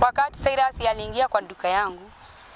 Wakati Cyrus aliingia kwa duka yangu,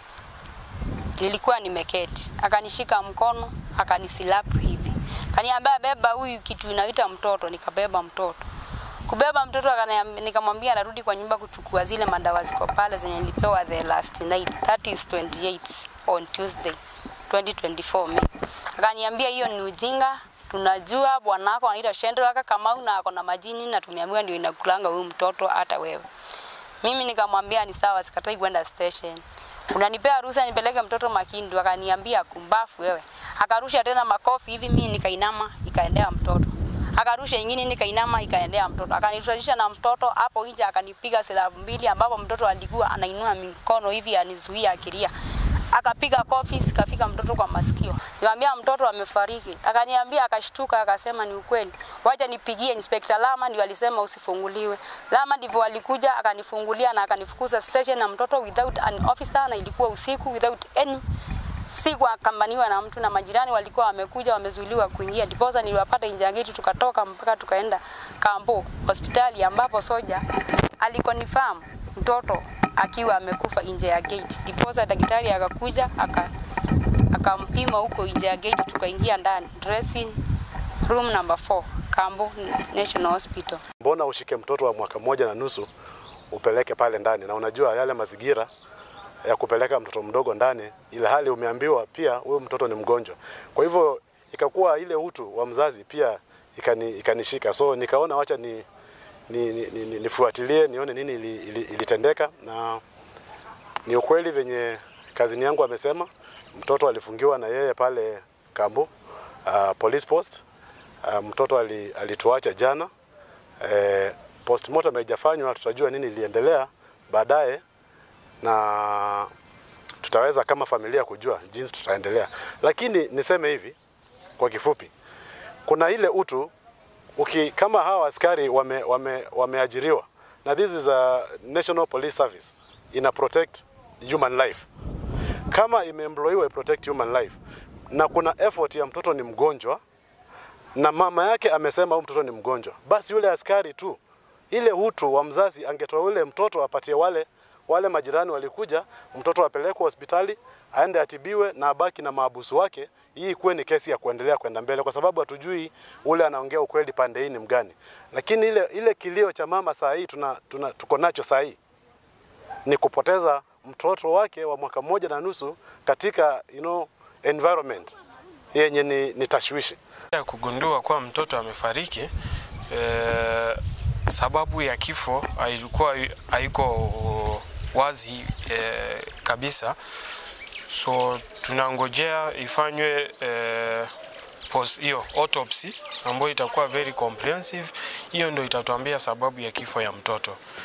nilikuwa nimeketi, akanishika mkono, akanislap hivi, kaniambia beba huyu kitu inaita mtoto. Nikabeba mtoto, kubeba mtoto, akaniambia- nikamwambia narudi kwa nyumba kuchukua zile madawa ziko pale zenye nilipewa the last night, that is 28 on Tuesday 2024 May. Akaniambia hiyo ni ujinga, tunajua bwanako anaitwa Shendra Kamau na ako na majini na tumeambiwa ndio inakulanga huyu mtoto hata wewe. Mimi nikamwambia ni sawa, sikatai kwenda station. Unanipea ruhusa nipeleke mtoto Makindu? Akaniambia kumbafu wewe. Akarusha tena makofi hivi, mimi nikainama, ikaendea mtoto. Akarusha ingine, nikainama, ikaendea mtoto. Akanirudisha na mtoto hapo nje, akanipiga silabu mbili, ambapo mtoto alikuwa anainua mikono hivi anizuia akilia akapiga kofi sikafika mtoto kwa masikio. Nikamwambia mtoto amefariki. Akaniambia akashtuka akasema ni ukweli. Wacha nipigie Inspector Lama ndio alisema usifunguliwe. Lama ndivyo alikuja akanifungulia na akanifukuza station na mtoto without an officer na ilikuwa usiku without any si kuakambaniwa na mtu na majirani walikuwa wamekuja wamezuiliwa kuingia. Ndiposa niliwapata nje ya geti tukatoka mpaka tukaenda Kambo hospitali ambapo soja alikonfirm mtoto akiwa amekufa nje ya gate. Ndiposa daktari akakuja aka akampima huko nje ya gate, tukaingia ndani dressing room number 4 Kambo National Hospital. Mbona ushike mtoto wa mwaka mmoja na nusu upeleke pale ndani, na unajua yale mazingira ya kupeleka mtoto mdogo ndani, ile hali umeambiwa pia huyo mtoto ni mgonjwa. Kwa hivyo ikakuwa ile utu wa mzazi pia ikani, ikanishika, so nikaona wacha ni ni, ni, ni, ni, nifuatilie nione nini ili, ili, ilitendeka, na ni ukweli venye kazini yangu amesema, mtoto alifungiwa na yeye pale Kambo uh, police post. Uh, mtoto ali, alituacha jana eh, postmortem haijafanywa, tutajua nini iliendelea baadaye na tutaweza kama familia kujua jinsi tutaendelea, lakini niseme hivi kwa kifupi, kuna ile utu uki, kama hawa askari wame, wame, wameajiriwa na this is a National Police Service ina protect human life, kama imeemployiwa protect human life, na kuna effort ya mtoto ni mgonjwa na mama yake amesema huyu mtoto ni mgonjwa, basi yule askari tu ile utu wa mzazi angetoa ule mtoto apatie wale wale majirani walikuja, mtoto apelekwe hospitali aende atibiwe na abaki na maabusu wake. Hii ikuwe ni kesi ya kuendelea kwenda mbele, kwa sababu hatujui ule anaongea ukweli pande hii ni mgani. Lakini ile ile kilio cha mama saa hii tuna, tuna, tuko nacho saa hii ni kupoteza mtoto wake wa mwaka mmoja na nusu katika you know, environment yenye ni, ni tashwishi. ya kugundua kuwa mtoto amefariki eh, sababu ya kifo hailikuwa haiko wazi eh, kabisa, so tunangojea ifanywe eh, post hiyo autopsy ambayo itakuwa very comprehensive. Hiyo ndio itatuambia sababu ya kifo ya mtoto.